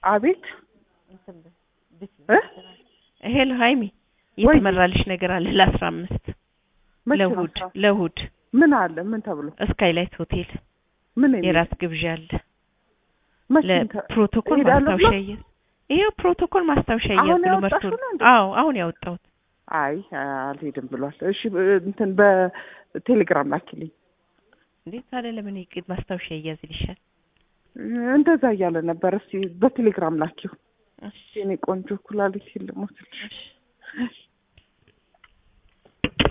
አቤት እ ሄሎ ሀይሚ የተመራልሽ ነገር አለ ለአስራ አምስት መቼ ነው ለእሑድ ስራ? ለእሑድ ምን አለ ምን ተብሎ ስካይላይት ሆቴል ምን የሚል? የራት ግብዣ አለ መቼ እንተ- ለፕሮቶኮል እሄዳለሁ ማስታወሻ ብሎ? እየ ይሄው ፕሮቶኮል ማስታወሻ አሁን እያዝ ብሎ ያወጣሽው መርቶ ነው እንዴ? አዎ አሁን ያወጣሁት አይ አልሄድም ብሏል። እሺ ብ- እንትን በቴሌግራም ላኪልኝ። እንዴት ታዲያ ለምን ይቅድ ማስታወሻ እያዝልሻል እንደዛ እያለ ነበር። እስቲ በቴሌግራም ላኪው። እሺ የኔ ቆንጆ ኩላሊት ልሞትልሽ። እሺ